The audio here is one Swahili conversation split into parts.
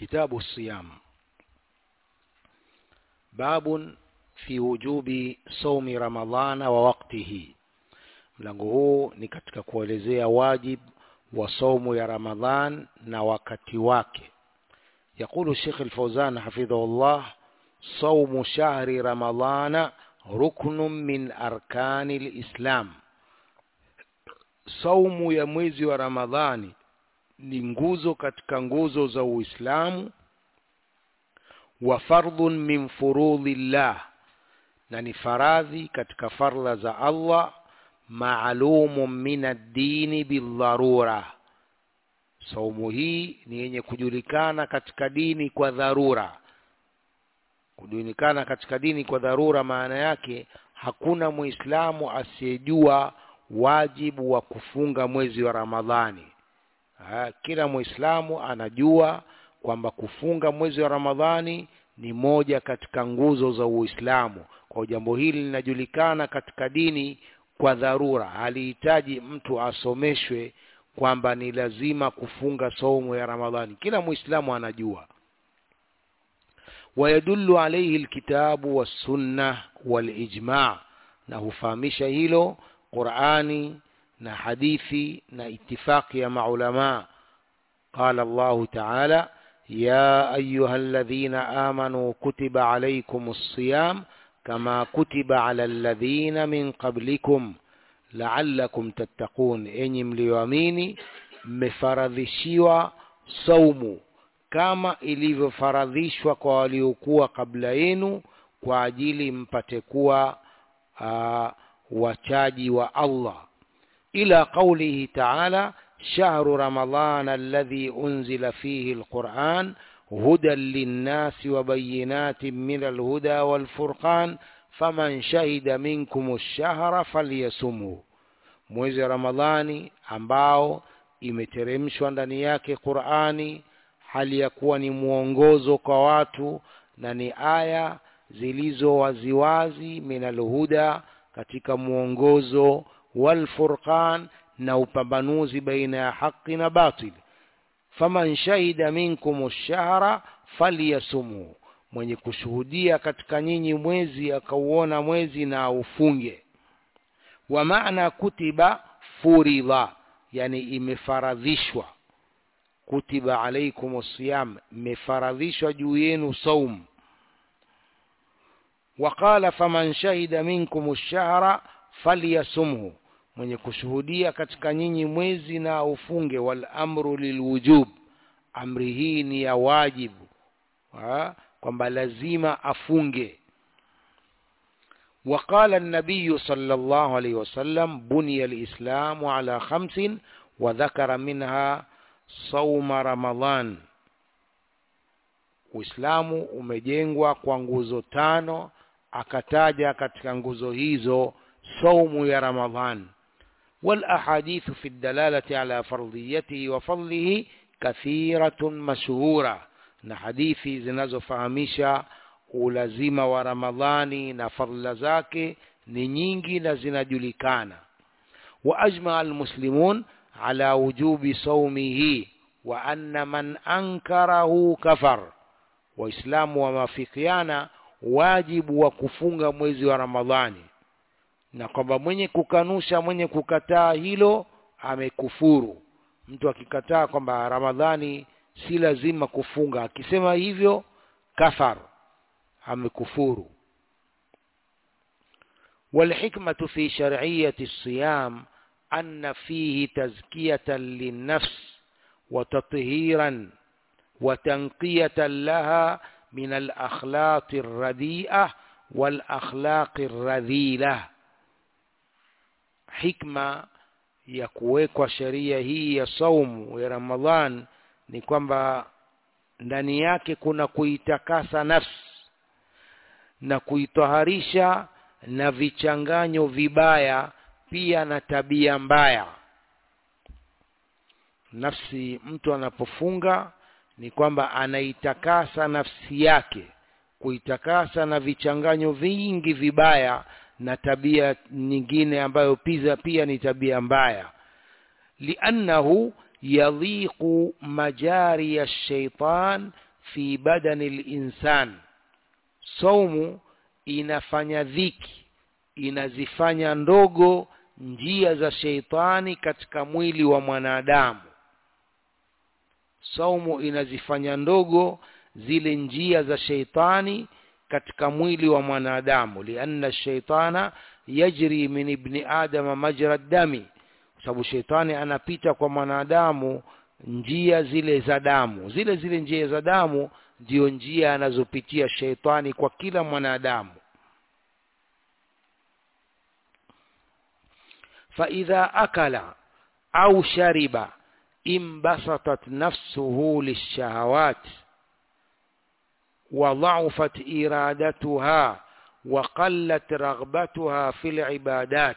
كتاب الصيام باب في وجوب صوم رمضان ووقته mlango huu ni katika kuelezea wajib wa saumu ya ramadhan na wakati wake يقول الشيخ الفوزان حفظه الله صوم شهر رمضان ركن من أركان الإسلام saumu ya mwezi wa ramadhani ni nguzo katika nguzo za uislamu wa fardhun min furudhillah na ni faradhi katika fardha za allah maalumun min addini bildharura saumu hii ni yenye kujulikana katika dini kwa dharura kujulikana katika dini kwa dharura maana yake hakuna muislamu asiyejua wajibu wa kufunga mwezi wa ramadhani ha, kila muislamu anajua kwamba kufunga mwezi wa ramadhani ni moja katika nguzo za uislamu kwa jambo hili linajulikana katika dini kwa dharura halihitaji mtu asomeshwe kwamba ni lazima kufunga saumu ya ramadhani kila muislamu anajua ويدل عليه الكتاب والسنة والإجماع na hufahamisha hilo qurani na hadithi na itifaqi ya maulama qala allahu taala ya ayuha alladhina amanu kutiba alaykum الصيام kama kutiba ala alladhina min qablikum la'allakum tattaqun enyi mlioamini mmefaradhishiwa saumu kama ilivyofaradhishwa kwa waliokuwa kabla yenu kwa ajili mpate kuwa uh, wachaji wa Allah ila qawlihi ta'ala shahru ramadan alladhi unzila fihi alquran hudan linnasi wa bayinatin min alhuda walfurqan faman shahida minkum ash-shahra falyasumhu mwezi wa ramadhani ambao imeteremshwa ndani yake qurani hali ya kuwa ni mwongozo kwa watu na ni aya zilizo waziwazi minalhuda katika mwongozo walfurqan na upambanuzi baina ya haki na batili faman shahida minkum shahra falyasumhu mwenye kushuhudia katika nyinyi mwezi akauona mwezi na ufunge wa maana kutiba furidha yani imefaradhishwa kutiba alaikum siyam imefaradhishwa juu yenu saum وقال فمن شهد منكم الشهر فليصمه mwenye kushuhudia katika nyinyi mwezi na ufunge wal amru lilwujub amri hii ni ya wajibu kwamba lazima afunge وقال النبي صلى الله عليه وسلم بني الإسلام على خمس وذكر منها صوم رمضان Uislamu umejengwa kwa nguzo tano akataja katika nguzo hizo saumu ya Ramadhan والأحاديث في الدلالة على فرضيته وفضله كثيرة مشهورة na hadithi zinazofahamisha ulazima wa Ramadhani na fadhila zake ni nyingi na zinajulikana wa ajma almuslimun ala wujubi saumihi wa anna man ankarahu kafar waislamu wameafikiana wajibu wa kufunga mwezi wa ramadhani na kwamba mwenye kukanusha mwenye kukataa hilo amekufuru mtu akikataa kwamba ramadhani si lazima kufunga akisema hivyo kafar amekufuru والحكمة في شرعية الصيام أن فيه تزكية للنفس وتطهيرا وتنقية لها من الأخلاق الرديئة والأخلاق الرذيلة حكمة ya kuwekwa sheria hii ya saumu ya Ramadhan ni kwamba ndani yake kuna kuitakasa nafsi na kuitoharisha na vichanganyo vibaya pia na tabia mbaya nafsi mtu anapofunga ni kwamba anaitakasa nafsi yake kuitakasa na vichanganyo vingi vibaya na tabia nyingine ambayo pia pia ni tabia mbaya liannahu yadhiqu majari ya shaitan fi badani linsan saumu inafanya dhiki inazifanya ndogo njia za sheitani katika mwili wa mwanadamu saumu inazifanya ndogo zile njia za sheitani katika mwili wa mwanadamu lianna shaitana yajri min ibni adama majra dami kwa sababu sheitani anapita kwa mwanadamu njia zile za damu zile zile njia za damu ndio njia anazopitia sheitani kwa kila mwanadamu faidha akala au shariba انبسطت نفسه للشهوات وضعفت إرادتها وقلت رغبتها في العبادات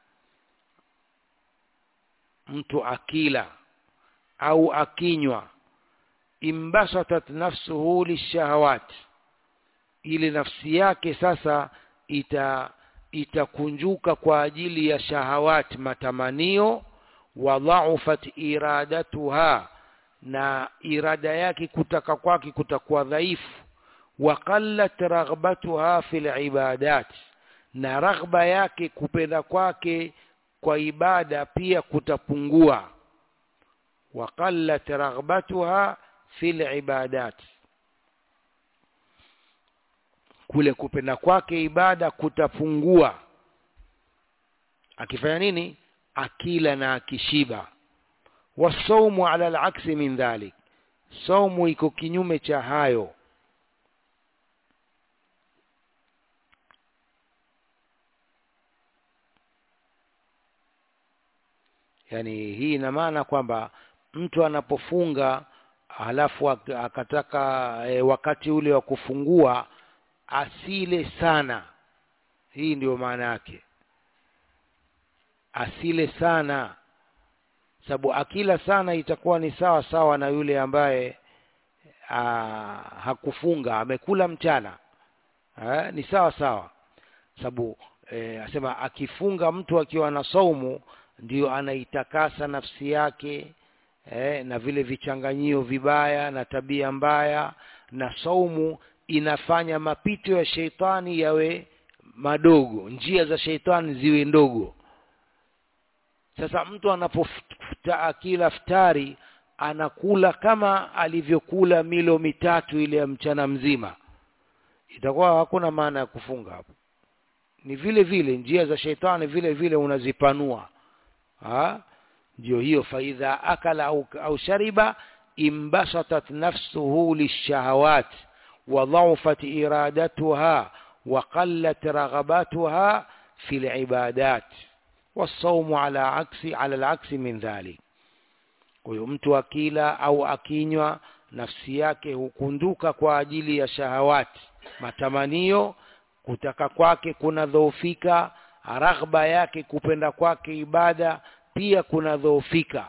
mtu akila au akinywa imbasatat nafsuhu lishahawat ili nafsi yake sasa ita itakunjuka kwa ajili ya shahawat matamanio wa dhaufat iradatuha na irada yake kutaka kwake kutakuwa dhaifu wa qallat raghbatuha fil ibadat na raghba yake kupenda kwake kwa ibada pia kutapungua wa qallat raghbatuha fil ibadat kule kupenda kwake ibada kutapungua akifanya nini akila na akishiba wasaumu ala alaksi min dhalik saumu iko kinyume cha hayo yani hii ina maana kwamba mtu anapofunga halafu akataka e, wakati ule wa kufungua asile sana hii ndio maana yake asile sana sababu akila sana itakuwa ni sawa sawa na yule ambaye aa, hakufunga amekula mchana ha, ni sawa sawa sababu e, asema akifunga mtu akiwa na saumu ndio anaitakasa nafsi yake eh, na vile vichanganyio vibaya na tabia mbaya na saumu inafanya mapito ya sheitani yawe madogo njia za sheitani ziwe ndogo sasa mtu anapofuta akila futari anakula kama alivyokula milo mitatu ile ya mchana mzima itakuwa hakuna maana ya kufunga hapo ni vile vile njia za sheitani vile vile unazipanua ha? ndio hiyo faidha akala au, au shariba imbasatat nafsuhu lishahawat wa dhaufat iradatuha wa qallat raghabatuha fi libadat wasaumu ala aksi ala alaksi min dhalik kwa hiyo mtu akila au akinywa nafsi yake hukunduka kwa ajili ya shahawati matamanio kutaka kwake kunadhoofika raghba yake kupenda kwake ibada pia kunadhoofika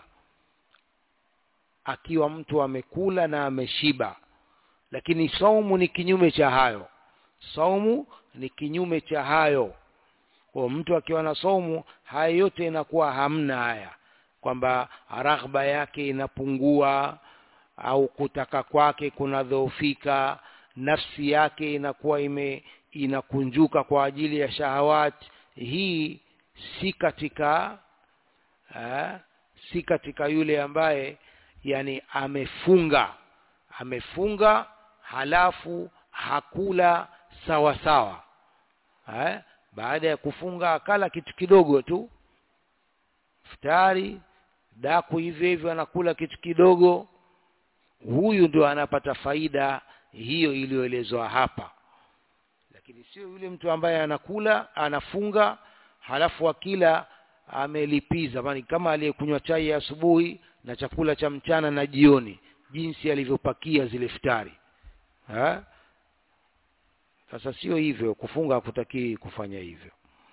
akiwa mtu amekula na ameshiba lakini saumu ni kinyume cha hayo saumu ni kinyume cha hayo kwa mtu akiwa na saumu haya yote inakuwa hamna haya kwamba raghba yake inapungua au kutaka kwake kunadhoofika nafsi yake inakuwa ime inakunjuka kwa ajili ya shahawati hii si katika ha, si katika yule ambaye yani amefunga amefunga halafu hakula sawa sawa ha? baada ya kufunga akala kitu kidogo tu futari daku hivyo hivyo anakula kitu kidogo huyu ndio anapata faida hiyo iliyoelezwa hapa lakini sio yule mtu ambaye anakula anafunga halafu akila amelipiza mani kama aliyekunywa chai ya asubuhi na chakula cha mchana na jioni jinsi alivyopakia zile futari ha? sasa sio hivyo kufunga hakutakii kufanya hivyo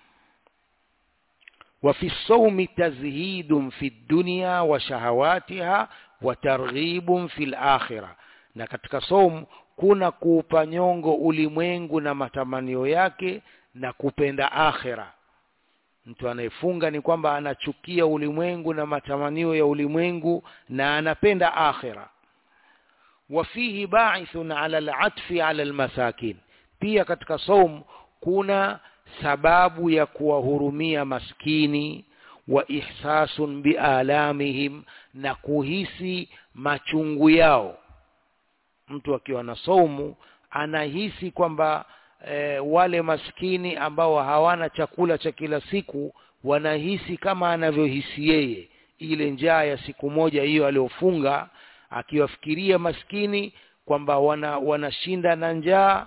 وفي الصوم تزهيد في الدنيا وشهواتها وترغيب في الآخرة na katika somu kuna kuupa nyongo ulimwengu na matamanio yake na kupenda akhira mtu anayefunga ni kwamba anachukia ulimwengu na matamanio ya ulimwengu na anapenda akhira wafihi baithun ala alatfi ala almasakin pia katika saum kuna sababu ya kuwahurumia maskini wa ihsasun bialamihim na kuhisi machungu yao mtu akiwa na saumu anahisi kwamba e, wale maskini ambao hawana chakula cha kila siku wanahisi kama anavyohisi yeye ile njaa ya siku moja hiyo aliyofunga akiwafikiria maskini kwamba wana wanashinda na njaa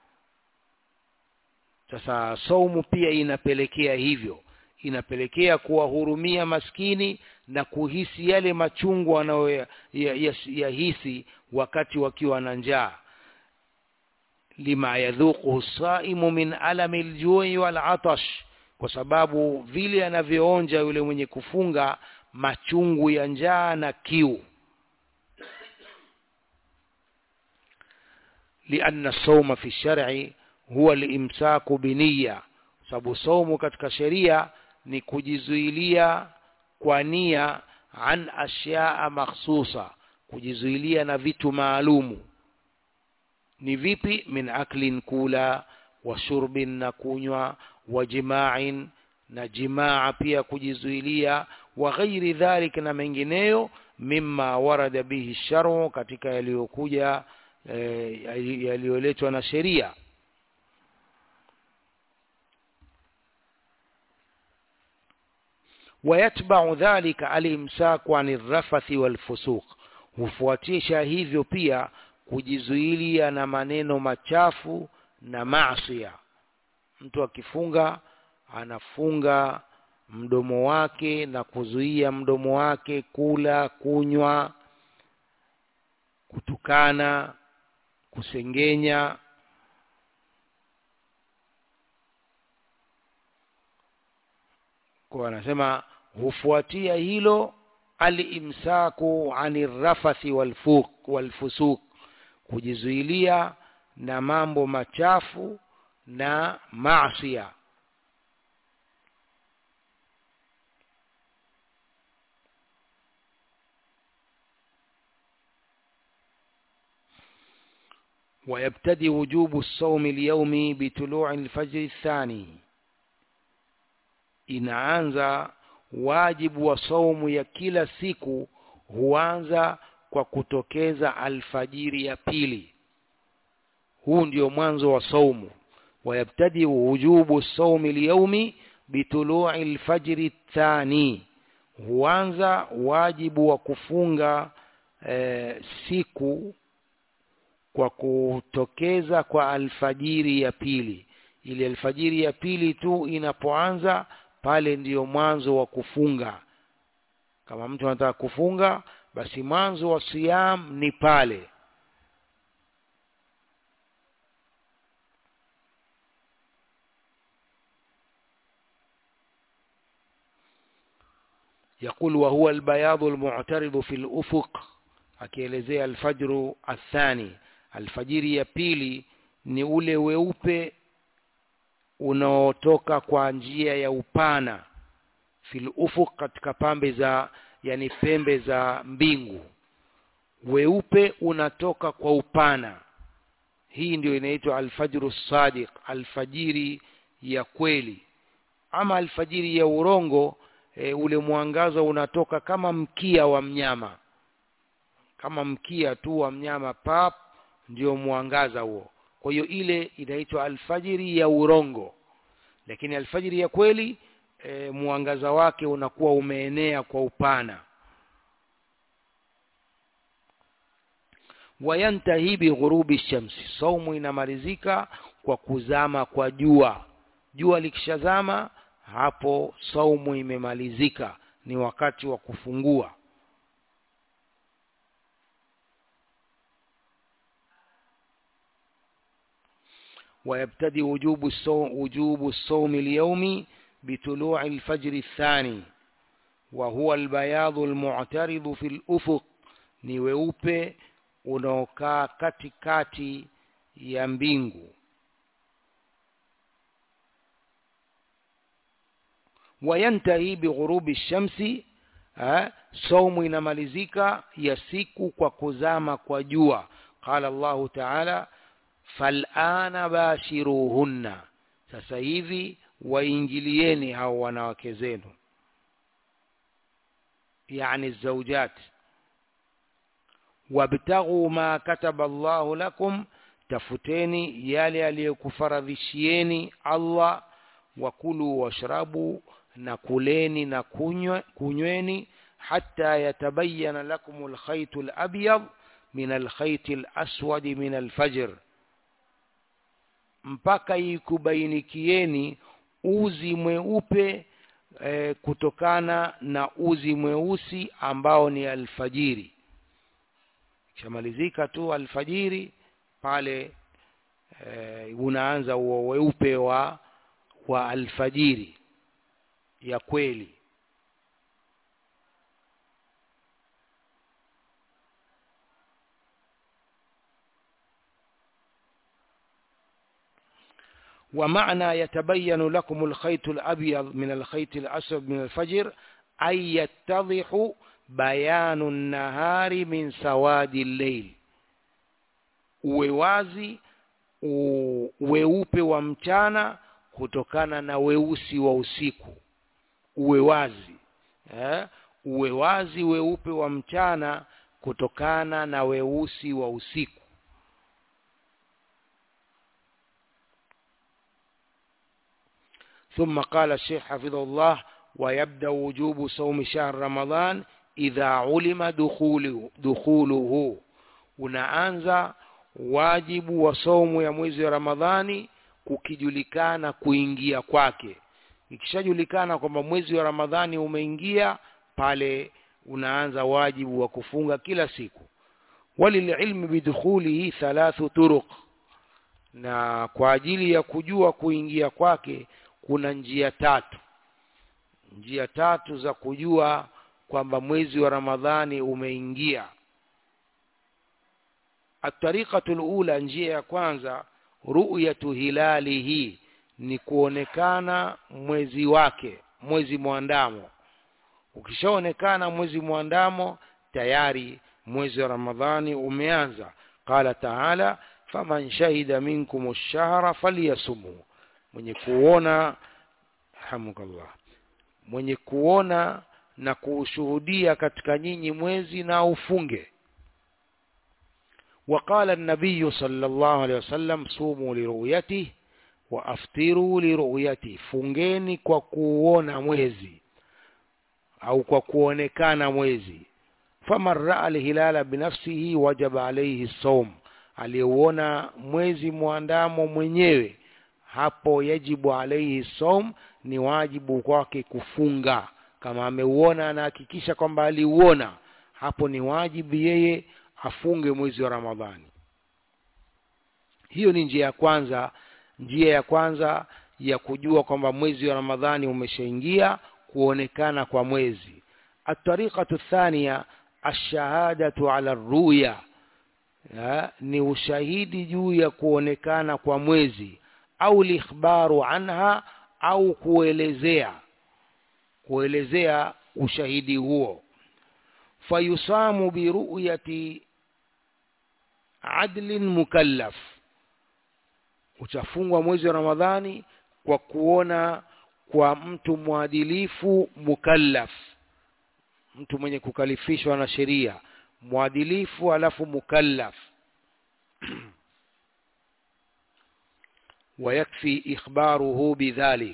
sasa saumu pia inapelekea hivyo inapelekea kuwahurumia maskini na kuhisi yale machungu wanayoyahisi ya, ya wakati wakiwa na njaa lima yadhuquhu saimu min alami ljui walatash kwa sababu vile anavyoonja yule mwenye kufunga machungu ya njaa na kiu lianna sauma fi shar'i huwa limsaku biniya sababu saumu katika sheria ni kujizuilia kwa nia an ashyaa makhsusa kujizuilia na vitu maalumu ni vipi min aklin kula wa shurbin na kunywa wa jima'in na jimaa pia kujizuilia wa ghairi dhalik na mengineyo mimma warada bihi sharu katika yaliyokuja e, yaliyoletwa na sheria ويتبع ذلك الامساك عن الرفث والفسوق hufuatisha hivyo pia kujizuilia na maneno machafu na maasiya mtu akifunga anafunga mdomo wake na kuzuia mdomo wake kula kunywa kutukana kusengenya kwa anasema hufuatia hilo alimsaku ani rafathi walfuq walfusuq kujizuilia na mambo machafu na maasiya ويبتدي وجوب الصوم اليومي بطلوع الفجر الثاني inaanza wajibu wa saumu ya kila siku huanza kwa kutokeza alfajiri ya pili huu ndio mwanzo wa saumu wayabtadi wujubu saumi lyaumi bitului lfajri thani huanza wajibu wa kufunga e, siku kwa kutokeza kwa alfajiri ya pili ili alfajiri ya pili tu inapoanza pale ndiyo mwanzo wa kufunga kama mtu anataka kufunga basi mwanzo wa siyam ni pale يقول وهو البياض المعترض في الأفق akielezea alfajru athani alfajiri ya pili ni ule weupe unaotoka kwa njia ya upana fil ufuq katika pambe za yani pembe za mbingu weupe unatoka kwa upana hii ndio inaitwa alfajru sadiq alfajiri ya kweli ama alfajiri ya urongo e, ule mwangaza unatoka kama mkia wa mnyama kama mkia tu wa mnyama pap ndio mwangaza huo kwa hiyo ile inaitwa alfajiri ya urongo lakini alfajiri ya kweli e, mwangaza wake unakuwa umeenea kwa upana wayantahi bighurubi shamsi saumu inamalizika kwa kuzama kwa jua jua likishazama hapo saumu imemalizika ni wakati wa kufungua ويبتدي وجوب الصوم وجوب الصوم اليومي بطلوع الفجر الثاني وهو البياض المعترض في الأفق ni weupe unaokaa katikati ya mbingu wayantahi bighurubi shamsi eh, saumu inamalizika ya siku kwa kuzama kwa jua qala Allahu ta'ala fal'ana bashiruhunna sasa hivi waingilieni hao wanawake zenu yani zaujat wabtaghu ma kataba Allahu lakum tafuteni yale aliyokufaradhishieni Allah wakulu washrabu na kuleni na kunywe, kunyweni hata yatabayana lakum alkhayt alabyad min alkhayt alaswad min alfajr mpaka ikubainikieni uzi mweupe e, kutokana na uzi mweusi ambao ni alfajiri kishamalizika tu alfajiri pale e, unaanza huo weupe wa wa alfajiri ya kweli ومعنى يتبين لكم الخيط الأبيض من الخيط الأسود من الفجر أي يتضح بيان النهار من سواد الليل uwewazi weupe wa mchana kutokana na weusi wa usiku uwe wazi eh? uwe wazi weupe wa mchana kutokana na weusi wa usiku ثم قال الشيخ حفظه الله ويبدأ وجوب صوم شهر رمضان إذا علم دخوله, دخوله unaanza wajibu wa saumu ya mwezi wa Ramadhani kukijulikana kuingia kwake ikishajulikana kwamba mwezi wa Ramadhani umeingia pale unaanza wajibu wa kufunga kila siku walililmi bidukhulihi thalathu turuq na kwa ajili ya kujua kuingia kwake kuna njia tatu njia tatu za kujua kwamba mwezi wa Ramadhani umeingia atariqatu alula njia ya kwanza ru'yatu hilalihi ni kuonekana mwezi wake mwezi mwandamo ukishaonekana mwezi mwandamo tayari mwezi wa ramadhani umeanza qala taala faman shahida minkum ash-shahra falyasumhu mwenye kuona hamukallah mwenye kuona na kuushuhudia katika nyinyi mwezi na ufunge وقال النبي صلى الله عليه وسلم صوموا لرؤيته وافطروا لرؤيته fungeni kwa kuona mwezi au kwa kuonekana mwezi faman raa alhilala binafsihi wajaba alayhi sawm aliyeuona mwezi mwandamo mwenyewe hapo yajibu alayhi sawm ni wajibu kwake kufunga kama ameuona anahakikisha kwamba aliuona hapo ni wajibu yeye afunge mwezi wa Ramadhani. Hiyo ni njia ya kwanza, njia ya kwanza ya kujua kwamba mwezi wa Ramadhani umeshaingia, kuonekana kwa mwezi. Atariqatu thania ashahadatu ala ruya, ni ushahidi juu ya kuonekana kwa mwezi, au likhbaru anha, au kuelezea kuelezea ushahidi huo. Fayusamu biruyati adlin mukallaf utafungwa mwezi wa ramadhani kwa kuona kwa mtu mwadilifu mukallaf mtu mwenye kukalifishwa na sheria mwadilifu alafu mukallaf ويكفي إخباره بذلك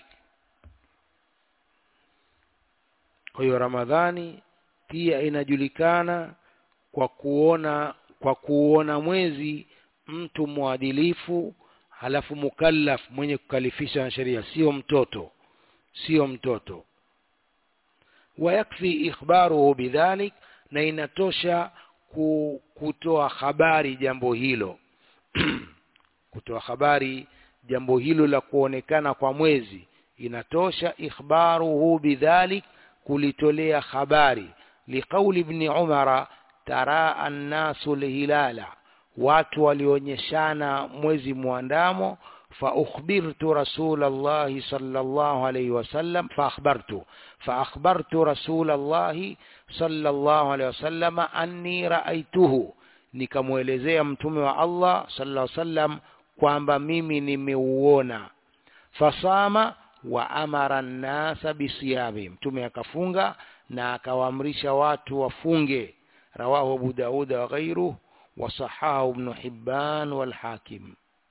kwa hiyo ramadhani pia inajulikana kwa kuona kwa kuona mwezi mtu mwadilifu halafu mukallaf mwenye kukalifisha na sheria sio mtoto sio mtoto wayakfi ikhbaruhu bidhalik na inatosha kutoa habari jambo hilo kutoa habari jambo hilo la kuonekana kwa mwezi inatosha ikhbaruhu bidhalik kulitolea habari liqauli ibn umara taraa annasu lhilala watu walionyeshana mwezi mwandamo فأخبرت رسول الله صلى الله عليه وسلم فأخبرت فأخبرت رسول الله صلى الله عليه وسلم أني رأيته nikamwelezea mtume wa Allah sallallahu alaihi wasallam kwamba mimi nimeuona fasama wa amara nnasa bisiyami mtume akafunga na akawaamrisha watu wafunge rawahu abu daud wa ghairuh wa sahahu ibn hibban wal hakim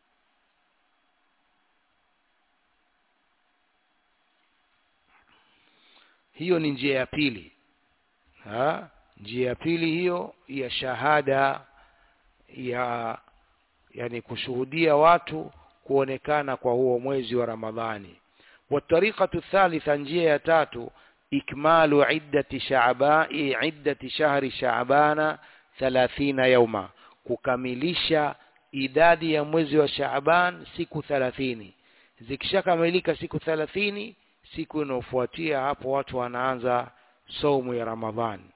hiyo ni njia ya pili ha? njia ya pili hiyo ya shahada ya yani kushuhudia watu kuonekana kwa huo mwezi wa ramadhani watariqatu thalitha njia ya tatu ikmalu iddati shaabai iddati shahri shaabana thalathina yauma kukamilisha idadi ya mwezi wa shaaban siku thalathini zikishakamilika siku thalathini siku inayofuatia hapo watu wanaanza saumu ya ramadhani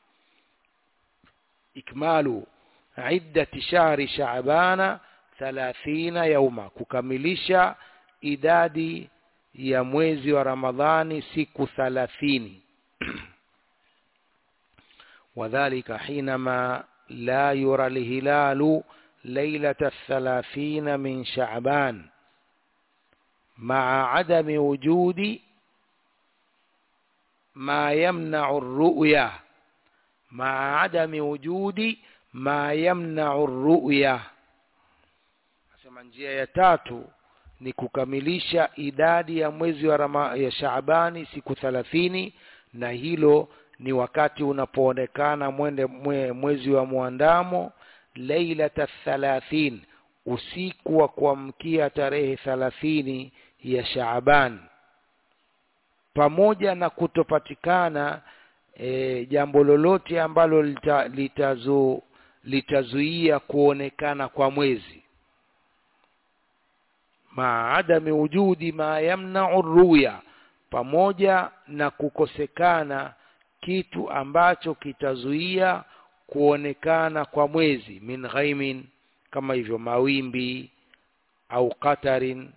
ikmalu iddati shahri shaabana thalathina yauma kukamilisha idadi ya mwezi wa ramadhani siku thalathini wadhalika hinama la yura lhilalu lailata الثلاثين من شعبان مع عدم وجود ما يمنع الرؤية مع عدم وجود ما يمنع الرؤية nasema njia ya tatu ni kukamilisha idadi ya mwezi wa rama, ya Shaabani siku thalathini na hilo ni wakati unapoonekana mwende mwe, mwezi wa mwandamo lailata thalathin usiku wa kuamkia tarehe thalathini ya Shaaban pamoja na kutopatikana e, jambo lolote ambalo lita, litazu, litazuia kuonekana kwa mwezi maadami wujudi ma yamnau ruya pamoja na kukosekana kitu ambacho kitazuia kuonekana kwa mwezi min ghaimin kama hivyo mawimbi au qatarin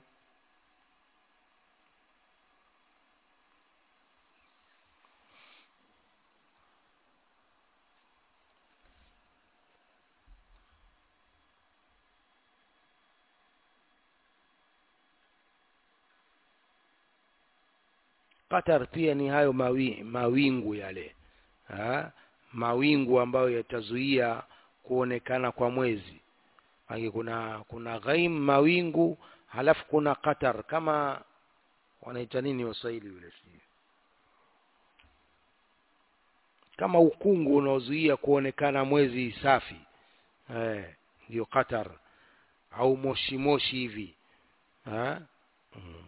qatar pia ni hayo mawi, mawingu yale ha? mawingu ambayo yatazuia kuonekana kwa mwezi Mangi kuna kuna ghaim mawingu halafu kuna qatar kama wanaita nini waswahili yule sijui kama ukungu unaozuia kuonekana mwezi safi eh, ndio qatar au moshi moshi hivi ha? mm.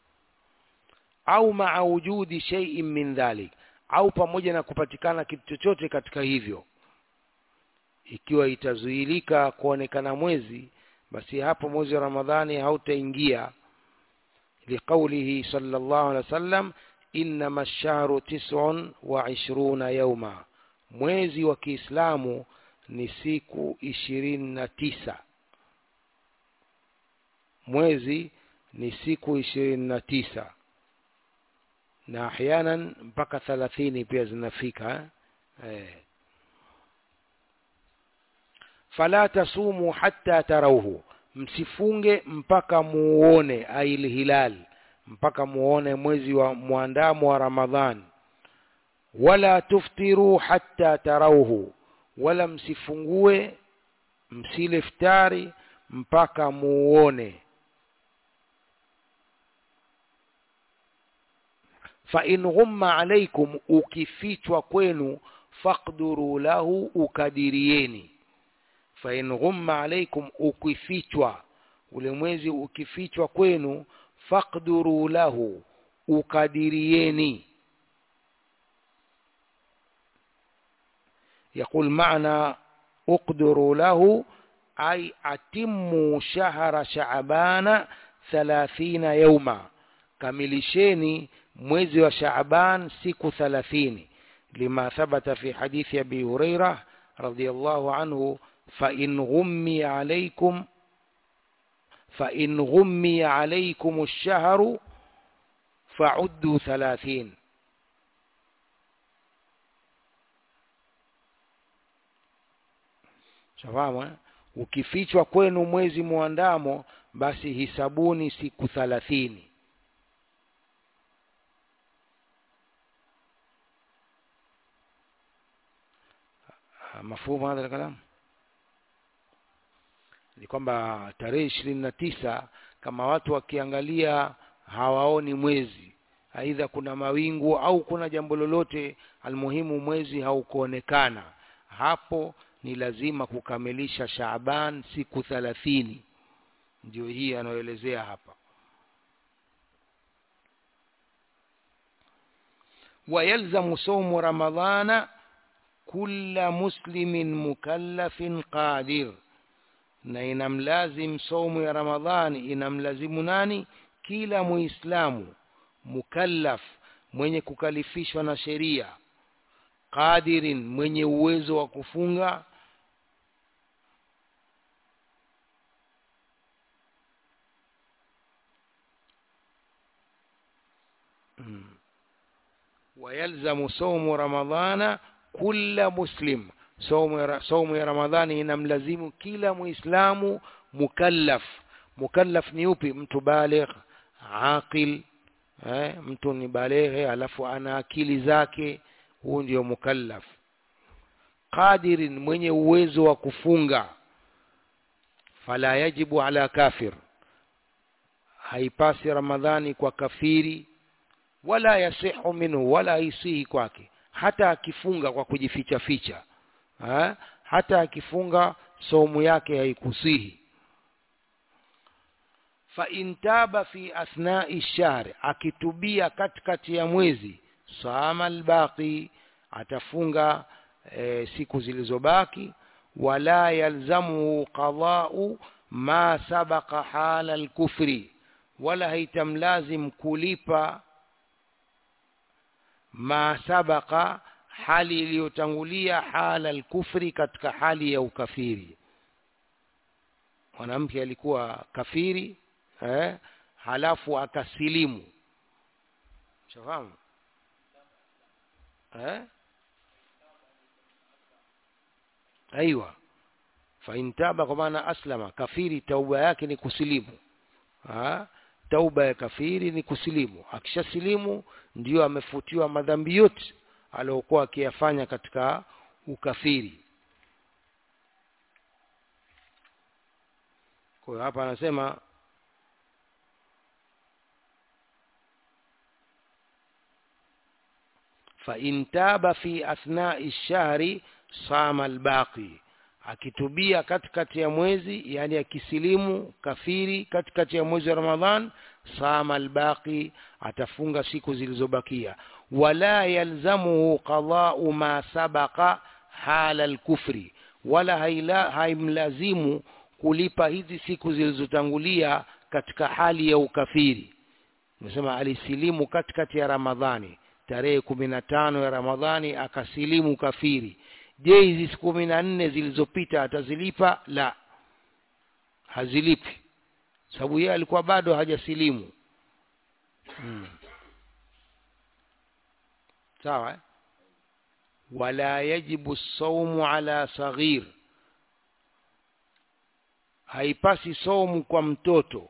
au maa wujudi shay'in min dhalik au pamoja na kupatikana kitu chochote katika hivyo ikiwa itazuilika kuonekana mwezi basi hapo mwezi wa ramadhani hautaingia liqaulihi sallallahu alaihi wasallam innama ash-shahru tis'un wa ishruna yawma mwezi wa Kiislamu ni siku ishirini na tisa mwezi ni siku ishirini na tisa na ahyanan mpaka thalathini pia zinafika eh. fala tasumu hatta tarauhu msifunge mpaka muone ail hilal mpaka muone mwezi wa mwandamo wa ramadhan wala tuftiru hatta tarauhu wala msifungue msile iftari mpaka muone fa in ghumma alaikum ukifichwa kwenu faqduru lahu ukadirieni fa in ghumma alaikum ukifichwa ule mwezi ukifichwa kwenu faqduru lahu ukadirieni يقول معنى اقدروا له أي أتموا شهر شعبان ثلاثين يوما كملشيني mwezi wa Shaaban siku 30 lima thabata fi hadithi Abi Huraira radhiyallahu anhu fa in ghummi alaykum فإن غمي عليكم الشهر فعدوا ثلاثين shafahamu eh? ukifichwa kwenu mwezi mwandamo basi hisabuni siku thalathini mafumu hadha alkalam ni kwamba tarehe ishirini na tisa kama watu wakiangalia hawaoni mwezi aidha kuna mawingu au kuna jambo lolote almuhimu mwezi haukuonekana hapo ni lazima kukamilisha Shaaban siku thalathini ndio hii anayoelezea hapa wayalzamu saumu ramadhana kulla muslimin mukallafin qadir na inamlazim saumu ya ramadhani inamlazimu nani kila muislamu mukallaf mwenye kukalifishwa na sheria qadirin mwenye uwezo wa kufunga hmm. wayalzamu saumu ramadhana kulla muslim saumu ya, saumu ya ramadhani inamlazimu kila muislamu mukallaf mukallaf ni upi mtu baligh aqil eh, mtu ni baleghe alafu ana akili zake huu ndio mukallaf qadirin mwenye uwezo wa kufunga fala yajibu ala kafir haipasi ramadhani kwa kafiri wala yasihu minhu wala haisihi kwake hata akifunga kwa kujificha ficha ha? hata akifunga somu yake haikusihi fa intaba fi athnai shahri akitubia katikati ya mwezi sama albaqi atafunga e, siku zilizobaki wala yalzamuhu qada'u ma sabaqa hala alkufri wala haitamlazim kulipa ma sabaqa hali iliyotangulia hala alkufri katika hali ya ukafiri mwanamke alikuwa kafiri eh, halafu akasilimu shafahamu eh? aiwa faintaba kwa maana aslama kafiri tauba yake ni kusilimu ha? tauba ya kafiri ni kusilimu akishasilimu ndiyo amefutiwa madhambi yote aliyokuwa akiyafanya katika ukafiri kwa hiyo hapa anasema فإن تاب في أثناء الشهر صام الباقي akitubia katikati ya mwezi yani akisilimu kafiri katikati ya mwezi wa Ramadhan sama albaqi atafunga siku zilizobakia wala yalzamuhu qada'u ma sabaqa hala alkufri wala haila haimlazimu kulipa hizi siku zilizotangulia katika hali ya ukafiri nimesema alisilimu katikati ya Ramadhani tarehe kumi na tano ya Ramadhani akasilimu kafiri je hizi siku kumi na nne zilizopita atazilipa la hazilipi sababu yeye alikuwa bado hajasilimu hmm. sawa eh? wala yajibu saumu ala saghir haipasi saumu kwa mtoto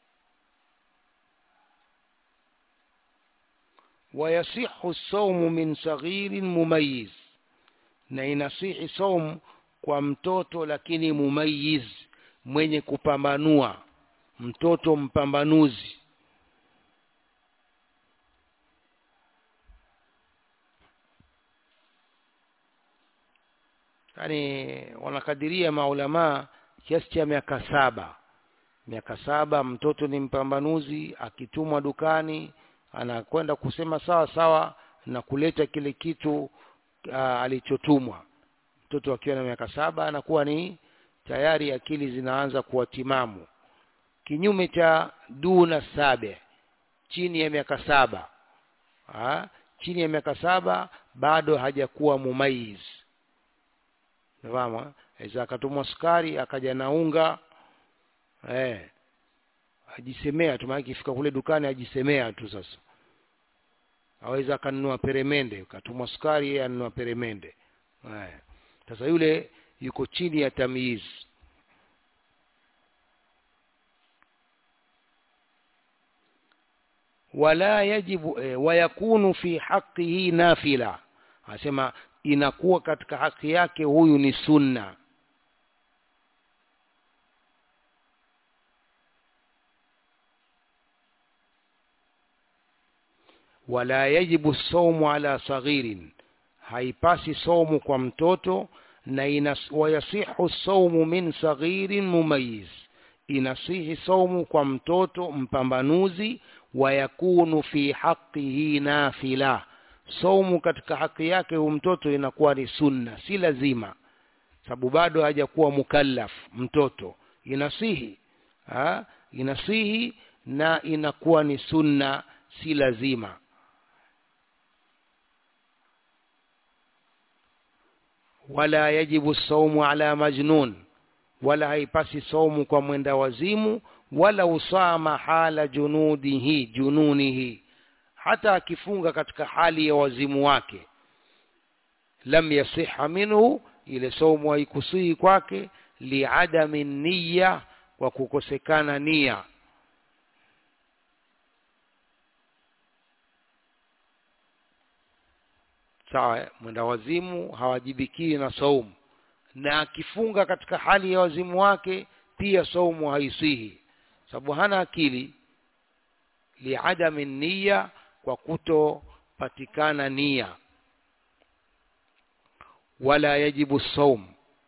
ويصح الصوم من صغير مميز na inasihi saum kwa mtoto lakini mumayiz mwenye kupambanua mtoto mpambanuzi yani wanakadiria maulamaa kiasi cha miaka saba miaka saba mtoto ni mpambanuzi akitumwa dukani anakwenda kusema sawa sawa na kuleta kile kitu uh, alichotumwa mtoto akiwa na miaka saba anakuwa ni tayari akili zinaanza kuwa timamu kinyume cha duna sabe chini ya miaka saba ha? chini ya miaka saba bado hajakuwa mumayiz nafahamu aweza akatumwa sukari akaja na unga eh ajisemea tu maana ikifika kule dukani ajisemea tu sasa aweza akanunua peremende katumwa sukari yeye anunua peremende haya sasa yule yuko chini ya tamyiz wala yajibu eh, wayakunu fi haqqihi nafila anasema inakuwa katika haki yake huyu ni sunna wala yajibu saumu ala saghirin haipasi saumu kwa mtoto na inas, wayasihu saumu min saghirin mumayiz inasihi saumu kwa mtoto mpambanuzi wayakunu fi haqihi nafila saumu katika haki yake huyu mtoto inakuwa ni sunna si lazima sababu bado hajakuwa mukallaf mtoto inasihi ha? inasihi na inakuwa ni sunna si lazima wala yajibu saumu ala majnun wala haipasi saumu kwa mwenda wazimu wala usama hala junudihi jununihi hata akifunga katika hali ya wazimu wake lam yasiha minhu ile saumu haikusihi kwake liadami niya kwa kukosekana nia sawa mwenda wazimu hawajibikii na saumu na akifunga katika hali ya wazimu wake pia saumu haisihi sababu hana akili liadami niya kwa kutopatikana nia wala yajibu saum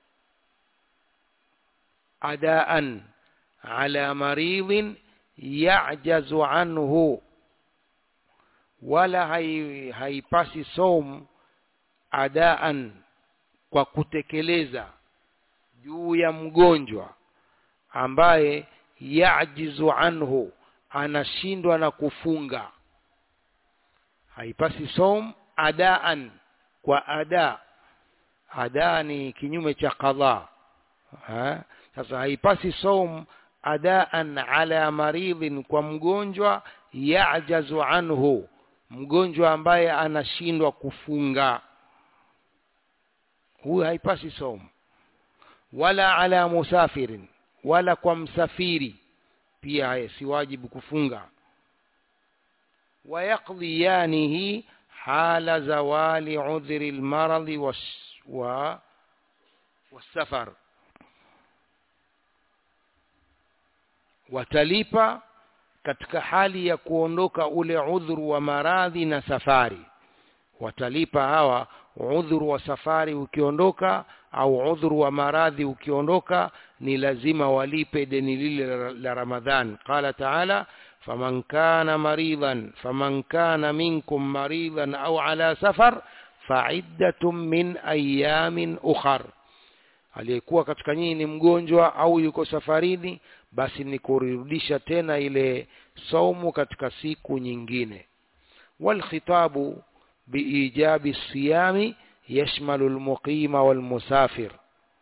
adaan ala maridhin yajazu anhu wala hai, haipasi saum adaan kwa kutekeleza juu ya mgonjwa ambaye yajizu anhu anashindwa na kufunga haipasi som adaan kwa ada ada ni kinyume cha qadha ha? sasa haipasi som adaan ala maridhin kwa mgonjwa yajazu anhu mgonjwa ambaye anashindwa kufunga huyu haipasi som wala ala musafirin wala kwa msafiri pia si wajibu kufunga ويقضيانه حال زوال عذر المرض والسفر watalipa katika hali ya kuondoka ule udhuru wa maradhi na safari watalipa hawa udhuru wa safari ukiondoka au udhuru wa maradhi ukiondoka ni lazima walipe deni lile la ramadhan qala taala فمن كان مريضا فمن كان منكم مريضا أو على سفر فعدة من أيام أخر aliyekuwa katika nyinyi ni mgonjwa au yuko safarini basi ni kurudisha tena ile saumu katika siku nyingine walkhitabu biijabi siyami yashmalu almuqima walmusafir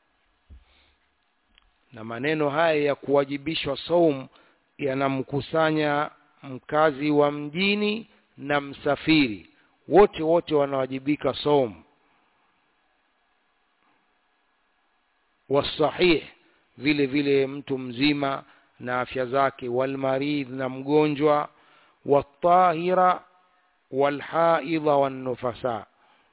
na maneno haya ya kuwajibishwa saumu yanamkusanya mkazi wa mjini na msafiri wote wote wanawajibika somu wasahih vile vile mtu mzima na afya zake walmaridh na mgonjwa watahira walhaidha wannufasa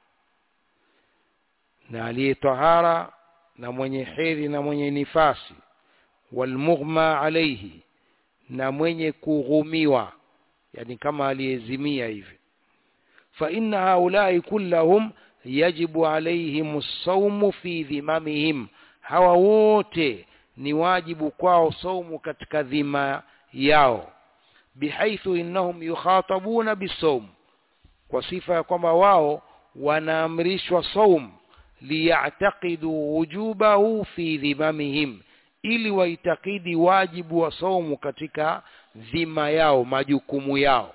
na aliye tahara na mwenye hedhi na mwenye nifasi walmughma alaihi na mwenye kughumiwa yani kama aliyezimia hivi fa inna haulai kullahum yajibu alaihim saumu fi dhimamihim hawa wote ni wajibu kwao saumu katika dhima yao bihaithu innahum yukhatabuna bisawm kwa sifa ya kwamba wao wanaamrishwa saum liyataqidu wujubahu fi dhimamihim ili waitakidi wajibu wa saumu katika dhima yao majukumu yao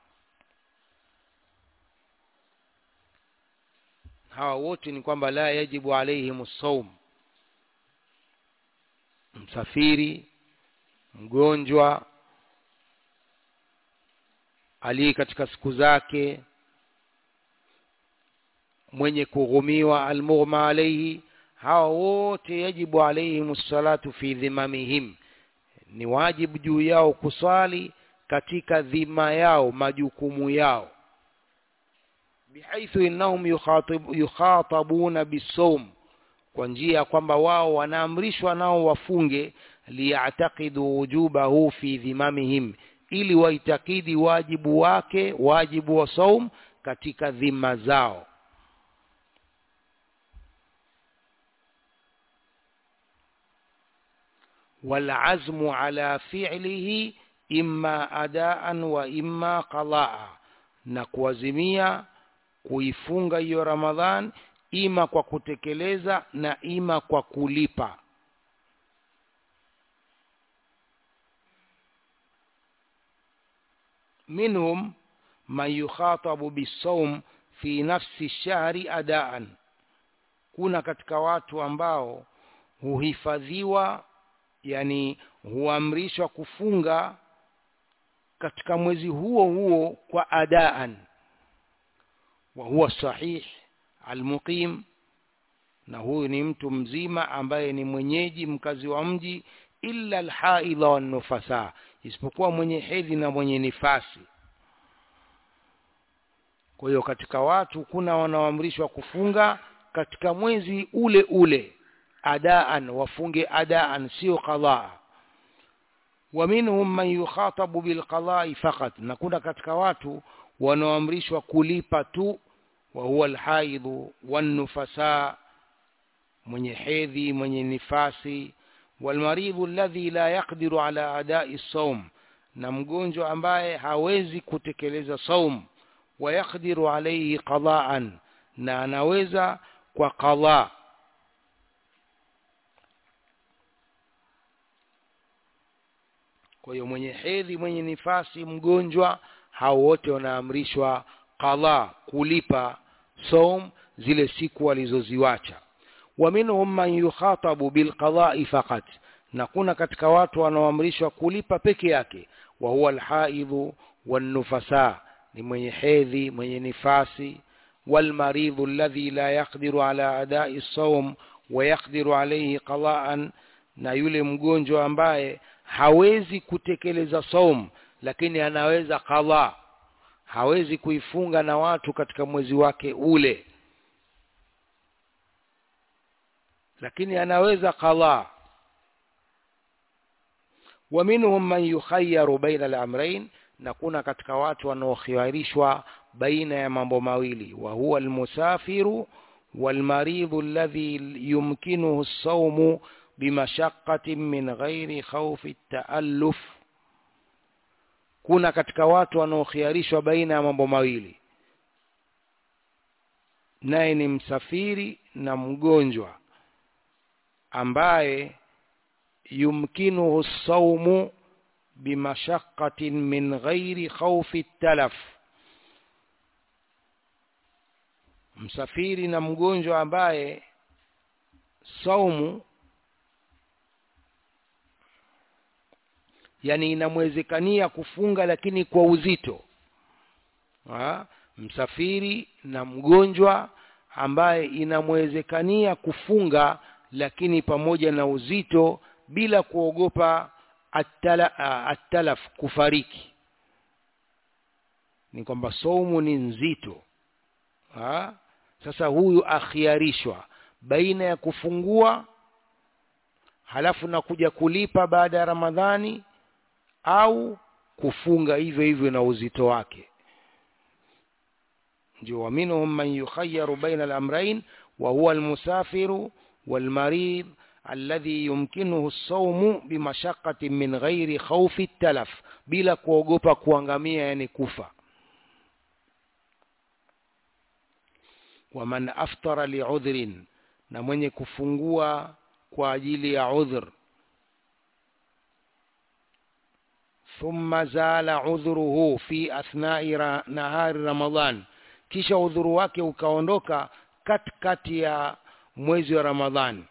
hawa wote ni kwamba la yajibu alaihim saum msafiri mgonjwa aliye katika siku zake mwenye kughumiwa almughma alaihi hawa wote yajibu alaihim salatu fi dhimamihim ni wajibu juu yao kuswali katika dhima yao majukumu yao bihaithu innahum yukhatabuna bisawm kwa njia ya kwamba wao wanaamrishwa nao wafunge liyatakidu wujubahu fi dhimamihim ili waitakidi wajibu wake wajibu wa saum katika dhima zao والعزم على فعله إما أداء وإما قضاء na kuazimia kuifunga hiyo Ramadhan ima kwa kutekeleza na ima kwa kulipa minhum man yukhatabu bisawm fi nafsi shahri adaan kuna katika watu ambao huhifadhiwa yani huamrishwa kufunga katika mwezi huo huo kwa adaan wa huwa sahih almuqim na huyu ni mtu mzima ambaye ni mwenyeji mkazi wa mji illa alhaidha wannufasa isipokuwa mwenye hedhi na mwenye nifasi kwa hiyo katika watu kuna wanaoamrishwa kufunga katika mwezi ule ule adaan wafunge adaan sio qadhaa wa minhum man yukhatabu bilqadai faqat na kuna katika watu wanaoamrishwa kulipa tu wa huwa alhaidhu wannufasa mwenye hedhi mwenye nifasi walmaridhu alladhi la yaqdiru ala adai saum na mgonjwa ambaye hawezi kutekeleza saum wa yaqdiru alayhi qadaan na anaweza kwa qadha kwa hiyo mwenye hedhi mwenye nifasi mgonjwa hao wote wanaamrishwa qadha kulipa saum zile siku walizoziwacha wa minhum man yukhatabu bilqada'i faqat na kuna katika watu wanaoamrishwa kulipa peke yake wa huwa alhaidhu wannufasa ni mwenye hedhi mwenye nifasi walmaridhu alladhi la yaqdiru ala adai as-sawm wa yaqdiru alayhi qada'an na yule mgonjwa ambaye hawezi kutekeleza saum lakini anaweza qadha hawezi kuifunga na watu katika mwezi wake ule lakini anaweza qadha wa minhum man yukhayyaru baina al-amrayn na kuna katika watu wanaokhiarishwa baina ya mambo mawili wa huwa almusafiru walmaridhu alladhi yumkinuhu as-sawmu bimashaqqatin min ghairi khawfi at-ta'alluf kuna katika watu wanaokhiarishwa baina ya mambo mawili naye ni msafiri na mgonjwa ambaye yumkinuhu saumu bimashaqqatin min ghairi khawfi talaf msafiri na mgonjwa ambaye saumu yani inamwezekania kufunga lakini kwa uzito ha? msafiri na mgonjwa ambaye inamwezekania kufunga lakini pamoja na uzito bila kuogopa atala, atalaf kufariki ni kwamba saumu ni nzito ha? sasa huyu akhiarishwa baina ya kufungua halafu na kuja kulipa baada ya ramadhani au kufunga hivyo hivyo na uzito wake ndio waminhum man yukhayyaru baina al-amrayn wa huwa al-musafiru wal-marid alladhi yumkinuhu as-sawmu bimashaqqatin min ghairi khawfi talaf bila kuogopa kuangamia yani kufa wa man aftara li'udhrin na mwenye kufungua kwa ajili ya udhr thumma zala udhruhu fi athna'i nahari ramadhan kisha udhuru wake ukaondoka katikati ya mwezi wa ramadhani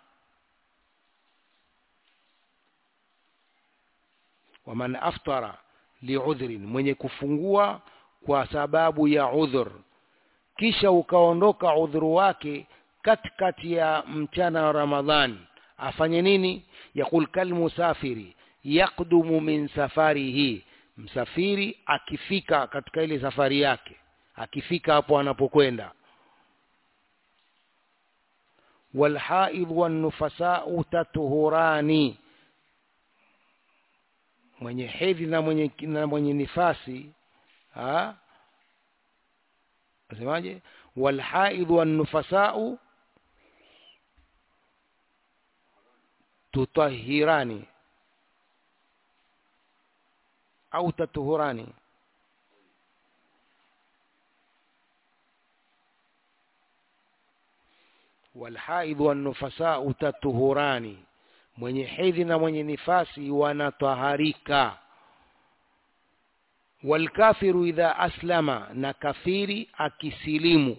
waman aftara liudhrin mwenye kufungua kwa sababu ya udhur kisha ukaondoka udhuru wake katikati ya mchana wa ramadhani afanye nini yaqul kalmusafiri yakdumu min safarihi msafiri akifika katika ile safari yake akifika hapo anapokwenda walhaidh wannufasau tatuhurani mwenye hedhi na mwenye, na mwenye nifasi ha? nasemaje walhaidh wannufasau tutahirani au tatuhurani walhaidh wannufasau tatuhurani mwenye hedhi na mwenye nifasi wanataharika walkafiru idha aslama na kafiri akisilimu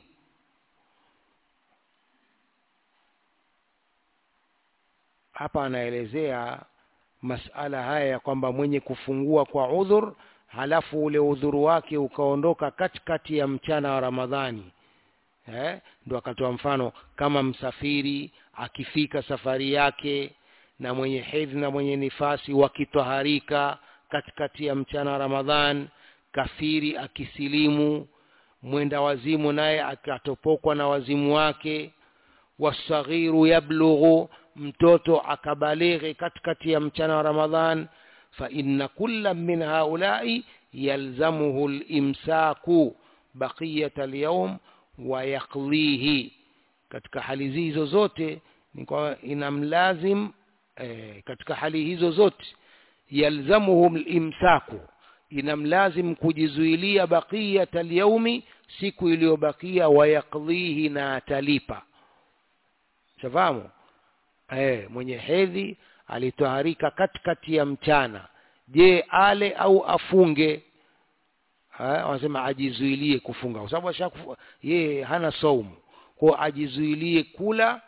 hapa anaelezea masala haya ya kwamba mwenye kufungua kwa udhur halafu ule udhuru wake ukaondoka katikati ya mchana wa ramadhani eh? ndo akatoa mfano kama msafiri akifika safari yake na mwenye hedhi na mwenye nifasi wakitwaharika katikati ya mchana wa ramadhan kafiri akisilimu mwenda wazimu naye akatopokwa na wazimu wake wasaghiru yablughu mtoto akabalighi katikati ya mchana wa ramadhan fa inna kulla min haulai yalzamuhu limsaku baqiyata alyawm wa yaqdihi katika hali hizo zote ni kwa inamlazim eh, katika hali hizo zote yalzamuhum limsaku inamlazim kujizuilia baqiyata alyaumi siku iliyobakia wayaqdhihi na atalipa shafahamu eh, mwenye hedhi alitoharika katikati ya mchana je ale au afunge wanasema ajizuilie kufunga kwa sababu ashakufa yeye hana saumu kwa ajizuilie kula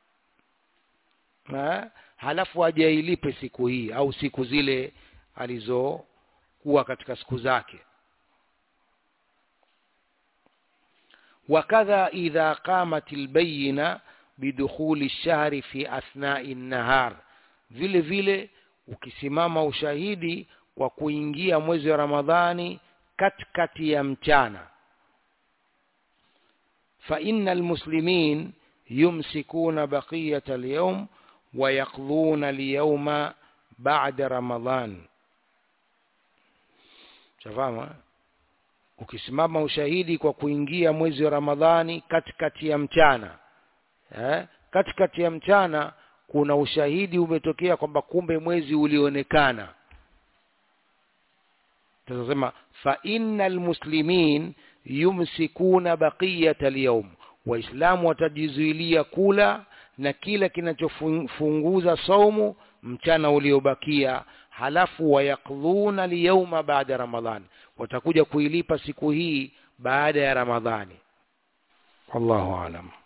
ha? halafu ajailipe siku hii au siku zile alizokuwa katika siku zake wakadha idha qamat albayina bidukhuli lshahri fi athnai nahar vile vile ukisimama ushahidi kwa kuingia mwezi wa ramadhani katikati ya mchana fa inna almuslimin yumsikuna baqiyata alyawm wa yaqdhuna alyawma ba'da ramadhan shafama ukisimama ushahidi kwa kuingia mwezi wa ramadhani katikati ya mchana eh? katikati ya mchana kuna ushahidi umetokea kwamba kumbe mwezi ulionekana tunasema fa innal muslimin yumsikuna baqiyata alyawm waislamu watajizuilia kula na kila kinachofunguza saumu mchana uliobakia halafu wayaqdhuna liyawma baada ramadhan watakuja kuilipa siku hii baada ya ramadhani wallahu alam